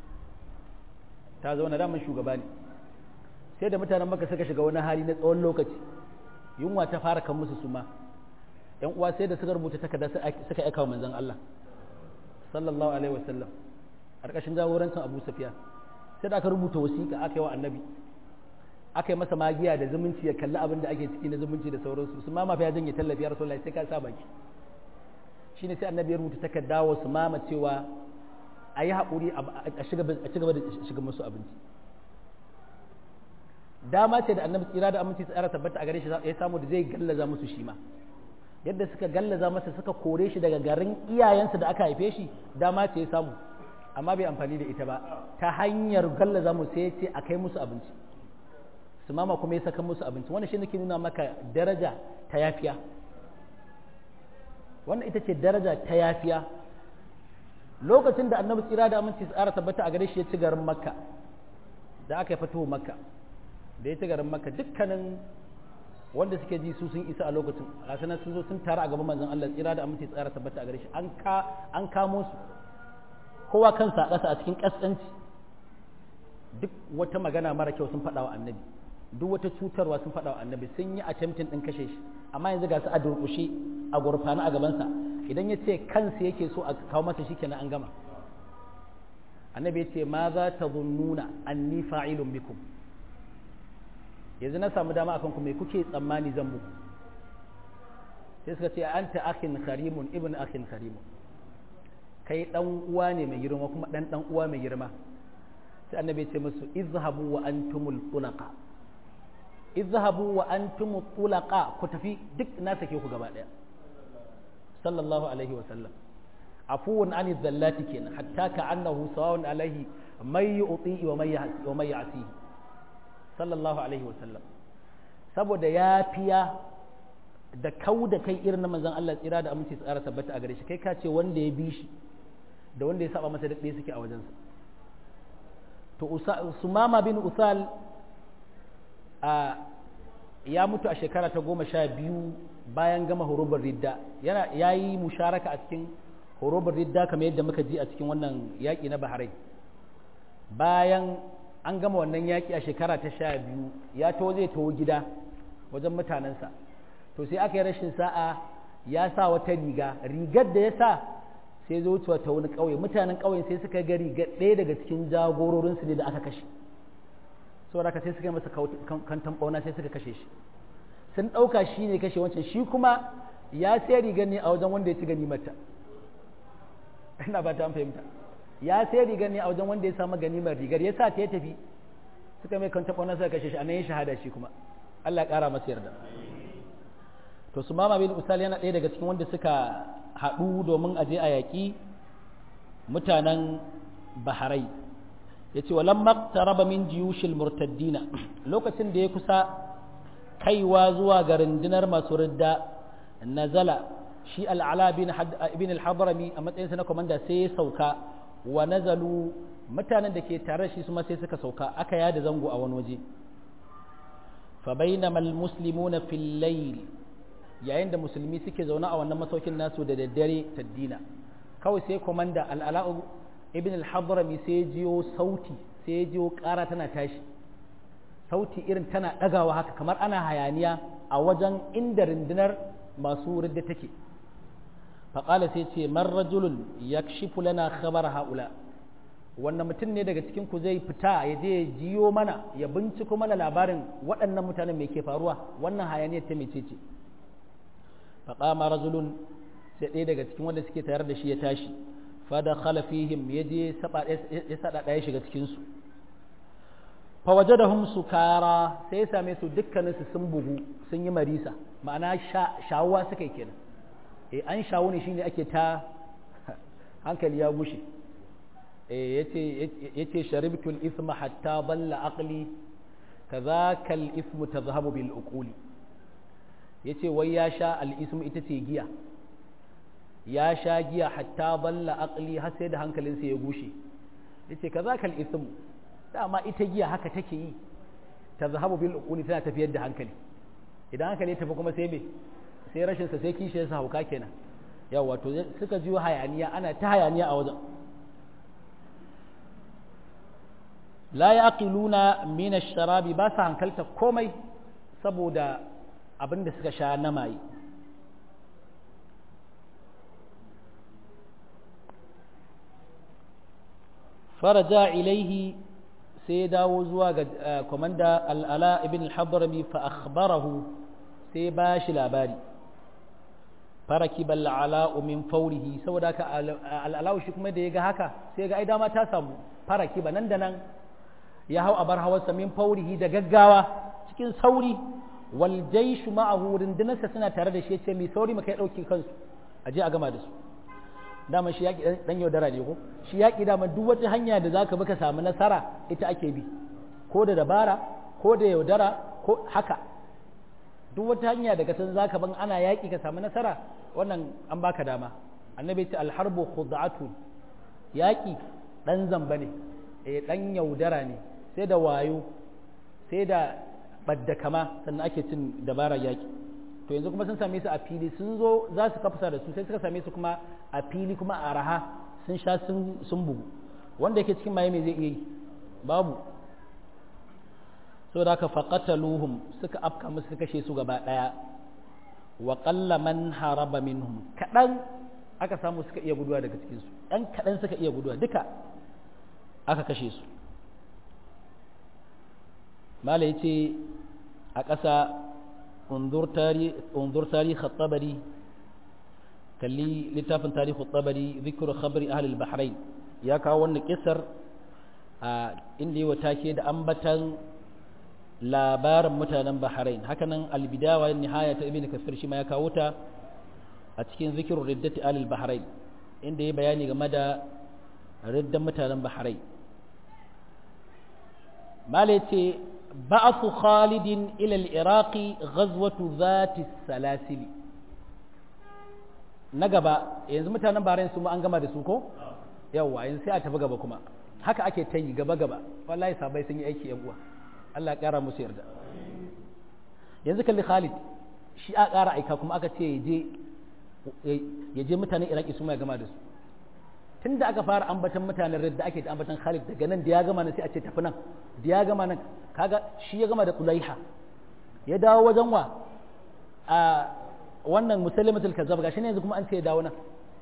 ta zauna daman shugaba ne sai da mutanen maka suka shiga wani hali na tsawon lokaci yunwa ta fara kan musu suma yan uwa sai da suka rubuta takarda suka aika wa manzon Allah sallallahu alaihi wasallam ƙarƙashin jagorancin Abu Sufyan sai da aka rubuta wasiƙa aka yi wa annabi aka yi masa magiya da zumunci ya kalli abin da ake ciki na zumunci da sauransu su ma mafi ya janye tallafi ya rasulullahi sai ka sa baki shine sai annabi ya rubuta takarda wa su mama cewa a yi haƙuri a ci gaba da shiga musu abinci dama ce da annabi tsira da aminci tsara tabbata a gare shi ya samu da zai gallaza musu shi ma yadda suka gallaza masa suka kore shi daga garin iyayensa da aka haife shi dama ce ya samu amma bai amfani da ita ba ta hanyar gallaza mu sai ya ce a kai musu abinci su mama kuma ya saka musu abinci wannan shi nake nuna maka daraja ta yafiya wannan ita ce daraja ta yafiya lokacin da annabi tsira da aminci tsara tabbata a gare shi ya ci garin makka da aka yi fito makka da ya ci garin makka dukkanin wanda suke ji su sun isa a lokacin a sanar sun zo sun tara a gaban manzon Allah tsira da aminci tsara tabbata a gare shi an ka an kamo su kowa kansa a ƙasa a cikin ƙasƙanci duk wata magana mara kyau sun faɗa wa annabi duk wata cutarwa sun faɗa wa annabi sun yi attempting ɗin kashe shi amma yanzu ga su a durƙushe a gurfana a gabansa idan ya ce kansa yake so a kawo masa shi kenan an gama annabi ya ce ma za ta zunnuna anni fa'ilun bikum yanzu na samu dama akan ku me kuke tsammani zan muku sai suka ce anta akhin karimun ibn akhin karimun kai dan uwa ne mai girma kuma dan dan uwa mai girma sai annabi ya ce musu izhabu wa antumul tulaqa izhabu wa antumul tulaqa ku tafi duk na sake ku gaba daya sallallahu alaihi wa sallam afuwun ani zallati kenan hatta ka annahu sawa'un alaihi may yu'ti wa may wa may ya'si sallallahu alaihi wa sallam saboda yafiya da kau da kai irin na manzon Allah tsira da aminci tsara tabbata a gare shi kai ka ce wanda ya bi shi da wanda ya saba masa da ɗaya suke a wajensa to sumama bin usal a ya mutu a shekara ta goma sha biyu bayan gama horobar ridda yana ya yi musharaka a cikin horobar ridda kamar yadda muka ji a cikin wannan yaƙi na baharai bayan an gama wannan yaƙi a shekara ta sha biyu ya to zai taho gida wajen mutanensa to sai aka yi rashin sa'a ya sa wata riga rigar da ya sa sai zo wucewa ta wani ƙauye mutanen ƙauyen sai suka ga riga ɗaya daga cikin jagororinsu ne da aka kashe saboda haka sai suka yi masa kantan ɓauna sai suka kashe shi sun ɗauka shi ne kashe wancan shi kuma ya sai rigar ne a wajen wanda ya ci gani mata ina ba ta fahimta ya sai rigar ne a wajen wanda ya samu ganimar rigar ya sa ta ya tafi suka mai kantan ɓauna suka kashe shi a nan ya shahada shi kuma Allah ya ƙara masa yarda to su mama bin usal yana ɗaya daga cikin wanda suka haɗu domin aje a yaƙi mutanen baharai ya ce walan maktaraba min jiyushil murtaddina lokacin da ya kusa kaiwa zuwa ga rundunar masu ridda nazala shi al'ala bin al-hadrami a matsayinsa na komanda sai ya sauka wa nazalu mutanen da ke tare shi su ma sai suka sauka aka yada zango a wani waje fa bainama al-muslimuna fil layl yayin da musulmi suke zaune a wannan masaukin nasu da daddare taddina kawai sai komanda al'ala'u ibn al-hadrami sai jiyo sauti sai jiyo ƙara tana tashi sauti irin tana ɗagawa haka kamar ana hayaniya a wajen inda rundunar masu ridda take faƙala sai ce man rajulun yakshifu lana khabar haula wannan mutum ne daga cikin ku zai fita ya je ya jiyo mana ya binciko mana labarin waɗannan mutanen me ke faruwa wannan hayaniyar ta mece ce faƙama rajulun sai ɗaya daga cikin wanda suke tayar da shi ya tashi fada khalafihim ya je ya saɗa ɗaya shiga cikinsu fawaje da hum sukara sai ya same su dukkaninsu sun bugu sun yi marisa ma'ana shawuwa suka yi kenan eh an shawu ne shine ake ta hankali ya gushe eh yace sharibtul isma hatta balla aqli kadhaka al ismu tadhhabu bil uquli ya ce wai ya sha al'ismu ita ce giya ya sha giya hatta balla aqli har sai da hankalinsa ya gushe ya ce ka za ka al'ismu dama ita giya haka take yi ta zahabu bil uquli tana tafiyar da hankali idan hankali ya tafi kuma sai me sai rashinsa sai kishiyarsa hauka kenan yawa to suka ji hayaniya ana ta hayaniya a wajen la yaqiluna min ash-sharabi ba sa hankalta komai saboda abin da suka sha na maye faraja ilaihi sai ya dawo zuwa ga kwamanda al'ala ibn al-hadrami fa akhbarahu sai ba shi labari faraki bal'ala min faurihi saboda ka al'alawu shi kuma da ya ga haka sai ga ai dama ta samu faraki ba nan da nan ya hau a bar hawarsa min faurihi da gaggawa cikin sauri wal jaishu ma'ahu rundunarsa suna tare da shi yace mai sauri mu kai dauki kansu a je a gama da su dama shi yaki dan yaudara ne ko shi yaki dama duk wata hanya da zaka bi ka samu nasara ita ake bi ko da dabara ko da yaudara ko haka duk wata hanya daga san zaka ban ana yaki ka samu nasara wannan an baka dama annabi ce alharbu khud'atu yaki dan zamba ne eh dan yaudara ne sai da wayo sai da ɓadda kama sannan ake cin dabarar yaƙi to yanzu kuma sun same su a fili sun zo za su kafsa da su sai suka same su kuma a fili kuma a raha sun sha sun bugu wanda yake cikin maye mai zai iya yi babu so da aka faƙataluhum suka afka musu suka kashe su gaba ɗaya wa ƙalla man haraba minhum kaɗan aka samu suka iya guduwa daga cikinsu ɗan kaɗan suka iya guduwa duka aka kashe su mala ya ce a ƙasa unzur tarihi tabari kalli littafin tarihi tabari zikiru khabari ahlul bahrain ya kawo wannan kisar a inda yi wa take da ambatan labarin mutanen bahrain hakanan albidawa nihaya ta ibn kasir shi ma ya kawo ta a cikin zikirin riddati ahlul bahrain inda ya bayani game da riddan mutanen bahrain mala ce بعث خالد إلى العراق غزوة ذات السلاسل نغبا yanzu mutanen Bahrain su ma an gama da su ko yawa yanzu sai a tafi gaba kuma haka ake ta yi gaba gaba wallahi sabai sun yi aiki yan uwa Allah ya kara musu yarda yanzu kalli Khalid shi a kara aika kuma aka ce yaje yaje mutanen Iraki su ma ya gama da su tunda aka fara ambatan mutanen da ake ta ambatan Khalid daga nan da ya gama nan sai a ce tafi nan da ya gama nan kaga shi ya gama da Ulaiha ya dawo wajen wa a wannan musalimatul kazzab gashi ne yanzu kuma an ce ya dawo nan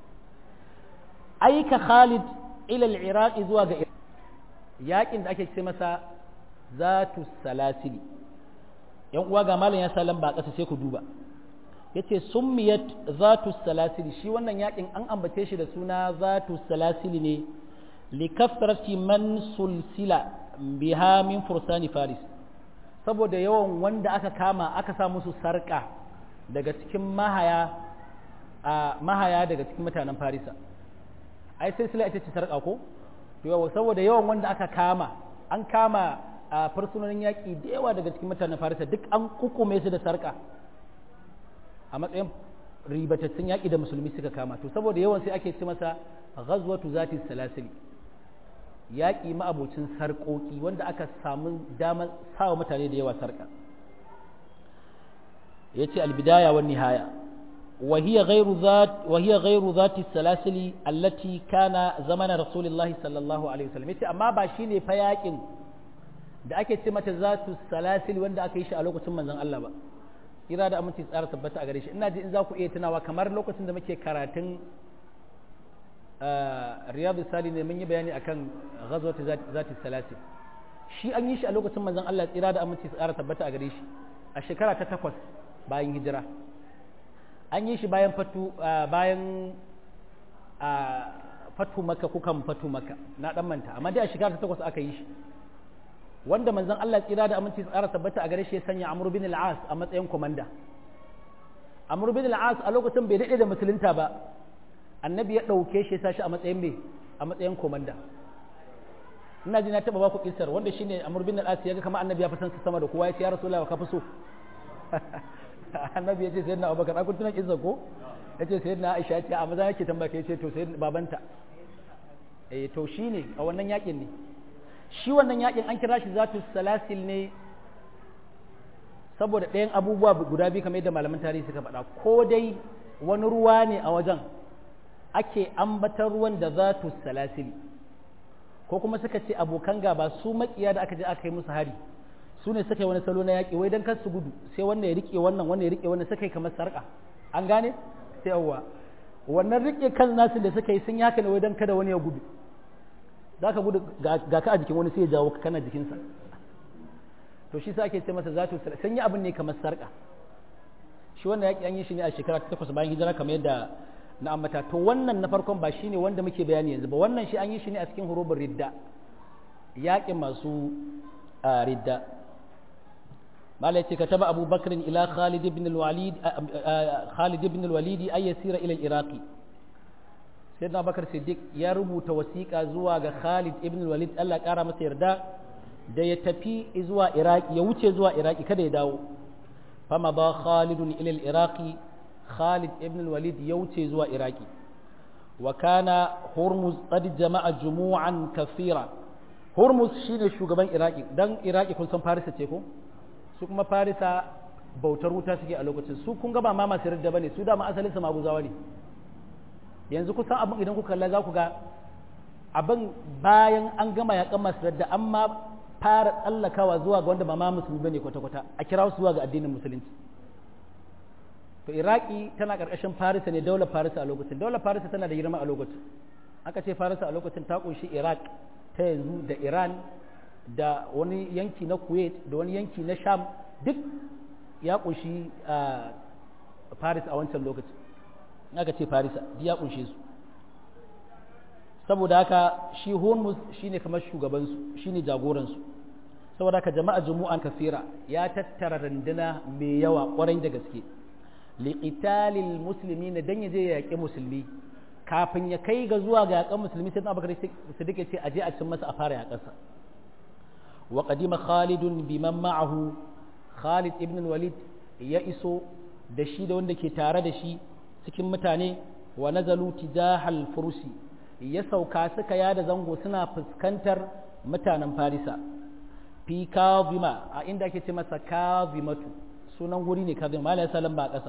aika Khalid ila al-Iraq zuwa ga yakin da ake ce masa zatu salasili yan uwa ga malam ya sa lamba ƙasa sai ku duba yace summiyat zatu salasili shi wannan yakin an ambace shi da suna zatu salasili ne li kasrati man sulsila biha min fursani faris saboda yawan wanda aka kama aka sa musu sarka daga cikin mahaya a mahaya daga cikin mutanen farisa ai sai sila ita ce sarka ko to yawa saboda yawan wanda aka kama an kama a fursunonin yaƙi da yawa daga cikin mutanen farisa duk an kukume su da sarka a matsayin ribatattun yaƙi da musulmi suka kama to saboda yawan sai ake ce masa ghazwatu zati salasili yaƙi ma'abocin sarƙoƙi wanda aka samu damar sawa mutane da yawa sarƙa ya ce albidaya wa nihaya وهي غير ذات وهي غير ذات السلاسل التي كان زمن رسول الله صلى الله عليه وسلم yace amma ba shine fa yakin da ake ce mata zatu salasil wanda aka yi shi a lokacin manzon Allah ba ira da aminci tsara tabbata a gare shi ina ji in za ku iya tunawa kamar lokacin da muke karatun riyadu sali ne mun yi bayani akan ghazwat zati salasil shi an yi shi a lokacin manzon Allah tsira da aminci tsara tabbata a gare shi a shekara ta takwas bayan hijira an yi shi bayan fatu bayan fatu maka kukan fatu maka na dan manta amma dai a shekara ta takwas aka yi shi wanda manzon Allah tsira da aminci tsara tabbata a gare shi ya sanya Amr bin al-As a matsayin komanda Amr bin al-As a lokacin bai dade da musulunta ba annabi ya dauke shi ya sa shi a matsayin me a matsayin komanda ina ji na taba baku kisar wanda shine Amr bin al-As ya ga kamar annabi ya fi san sama da kowa ya ce ya Rasulullahi ka fi so annabi ya ce sai na abubakar akun tunan izza ko ya ce sai na aisha ce a maza yake tambaya ya ce to sai babanta eh to shi ne a wannan yakin ne shi wannan yakin an kira shi zatu salasil ne saboda ɗayan abubuwa guda biyu kamar yadda malaman tarihi suka faɗa ko dai wani ruwa ne a wajen ake ambatar ruwan da zatu salasil ko kuma suka ce abokan gaba su makiya da aka je aka yi musu hari su ne suka yi wani salo na yaƙi wai don kar su gudu sai wanda ya rike wannan wanda ya rike wannan suka yi kamar sarƙa an gane sai yawwa wannan rike kan nasu da suka yi sun yaka ne wai don kada wani ya gudu za ka gudu ga ka a jikin wani sai ya jawo ka kana jikinsa to shi sa ake ce masa zatu sun yi abin ne kamar sarƙa shi wannan yaƙi an yi shi ne a shekara ta takwas bayan hijira kamar yadda na ambata to wannan na farkon ba shi ne wanda muke bayani yanzu ba wannan shi an yi shi ne a cikin hurubin ridda yaƙin masu ridda malai ce kataba abu bakrin ila khalid ibn al-walid khalid ibn al-walid ay yasira ila al-iraq sayyidina bakar siddiq ya rubuta wasiqa zuwa ga khalid ibn al-walid Allah kara masa yarda da ya tafi zuwa iraki ya wuce zuwa iraki kada ya dawo fama ba khalid ila al-iraq khalid ibn al-walid ya wuce zuwa iraki wa kana hurmuz qad jama'a jumu'an kathira hurmuz shine shugaban iraki dan iraki kun san farisa ce ko su kuma farisa bautar wuta suke a lokacin su kun ga ba ma masu ridda bane su dama asalin su maguzawa ne yanzu kusan abin idan kuka kalla za ku ga abin bayan an gama yakan masu ridda amma fara tsallakawa zuwa ga wanda ba ma musulmi bane kwata-kwata a kira su zuwa ga addinin musulunci to iraki tana karkashin farisa ne daular farisa a lokacin daular farisa tana da girma a lokacin aka ce farisa a lokacin ta kunshi iraq ta yanzu da iran da wani yanki na kuwait da wani yanki na sham duk ya kunshi farisa a wancan lokacin aka ce farisa ya kunshe su saboda haka shi hormuz shine kamar shugabansu shine jagoransu saboda haka jama'a jumu'an kafira ya tattara randuna mai yawa kwarai da gaske liqitalil muslimina dan yaje ya yaƙi musulmi kafin ya kai ga zuwa ga yaƙan musulmi sai Abubakar Siddiq ya ce aje a cin masa a fara yaƙarsa wa qadima Khalidun biman ma'ahu Khalid ibn Walid ya iso da shi da wanda ke tare da shi cikin mutane wa nazalu tijahal fursi ya sauka suka yada zango suna fuskantar mutanen Farisa fi kazima a inda ake ce masa kazimatu sunan guri ne kazima malai salam ba ƙasa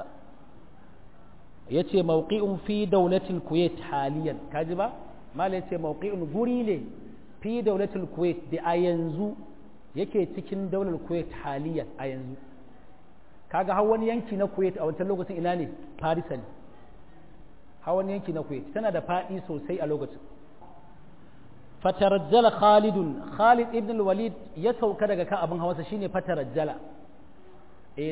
ya ce mawqi'un fi daulatul kuwait haliyan kaji ba malai ce mawqi'un guri ne fi daulatul kuwait da a yanzu yake cikin daular kuwait haliyan a yanzu kaga har wani yanki na kuwait a wancan lokacin ina ne farisa ne har wani yanki na kuwait tana da faɗi sosai a lokacin fatarajjala khalidun khalid ibn walid ya sauka daga kan abin hawansa shine fatarajjala eh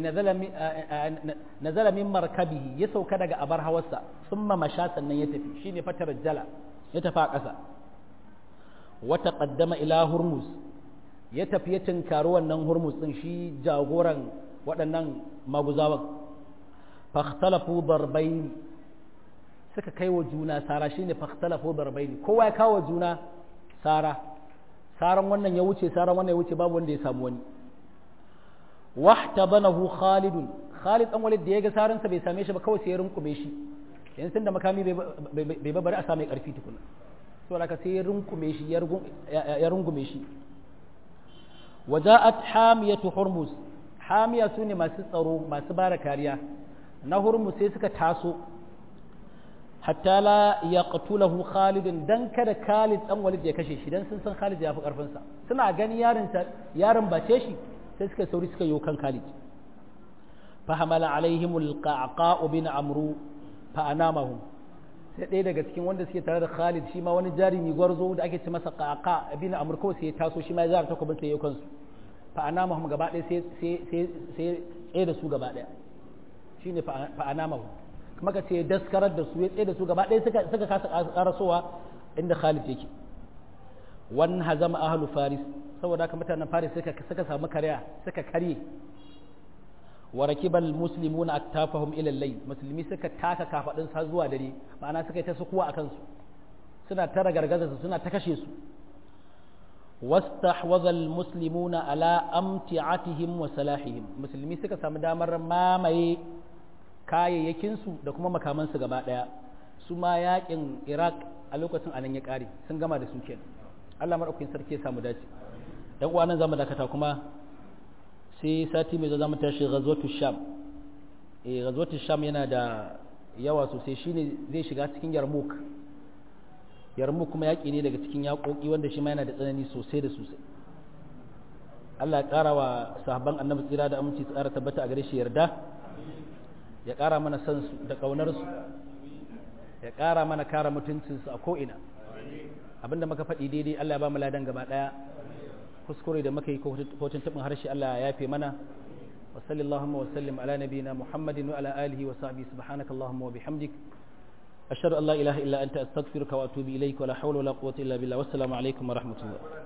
nazala min markabihi ya sauka daga abar hawarsa summa masha sannan ya tafi shine fatarajjala ya tafi a ƙasa wa taqaddama ila hurmuz ya tafi ya tinkari wannan hurmuz din shi jagoran waɗannan maguzawan fakhtalafu darbayn suka kai wa juna sara shine fakhtalafu darbayn kowa ya kawo juna sara saran wannan ya wuce saran wannan ya wuce babu wanda ya samu wani wahtabanahu khalidun khalid dan walid da ya ga saran sa bai same shi ba kawai sai ya runkume shi yanzu da makami bai ba bari a same karfi tukuna to haka sai ya runkume shi ya rungume shi waja'at hamiyatu hurmuz hamiya sune masu tsaro masu bara kariya na hurmuz sai suka taso hatta la yaqtulahu Khalid dan kada Khalid dan Walid ya kashe shi dan sun san Khalid ya fi karfin sa suna gani yaron ta yaron bace shi sai suka sauri suka yi kan Khalid fa hamala alaihim alqaqa bin amru fa anamahum sai ɗaya daga cikin wanda suke tare da Khalid shi ma wani jarumi gwarzo da ake ce masa qaqa bin amr ko sai ya taso shi ma ya zara takobin sai ya kansu fa anamahum gaba ɗaya sai sai sai sai da su gaba ɗaya shine fa anamahum kuma ka ce daskarar da su ya tsaye da su gaba ɗaya suka suka kasa karasowa inda Khalid yake wan hazama ahlu faris saboda haka mutanen faris suka suka samu karya suka karye wa rakibal muslimuna aktafahum ila al-layl musulmi suka taka kafadin sa zuwa dare ma'ana suka yi ta sukuwa akan su suna tara gargaza su suna ta kashe su wastahwadha al-muslimuna ala amti'atihim wa salahihim musulmi suka samu damar mamaye kayayyakinsu da kuma makamansu gaba ɗaya su ma yakin iraq a lokacin anan ya ƙare sun gama da su kenan allah maɗaukakin sarki ya samu dace ɗan uwa nan zamu dakata kuma sai sati mai zama tashi ghazwatu sham eh ghazwatu sham yana da yawa sosai shine zai shiga cikin yarmouk yarmouk kuma yaƙi ne daga cikin yaƙoƙi wanda shi ma yana da tsanani sosai da sosai Allah ya ƙara wa sahabban annabi tsira da aminci tsara tabbata a gare shi yarda ya ƙara mana san su da ƙaunarsu ya ƙara mana kara mutuncinsu a ko'ina abinda muka faɗi daidai Allah ya ba mu ladan gaba ɗaya kuskure da muka yi kotun taɓin harshe Allah ya yafe mana wa sallallahu wa sallim ala nabiyina muhammadin wa ala alihi wa sahbihi subhanaka allahumma wa bihamdik ashhadu an la ilaha illa anta astaghfiruka wa atubu ilayka wa la hawla wa la quwwata illa billah wassalamu alaikum wa rahmatullah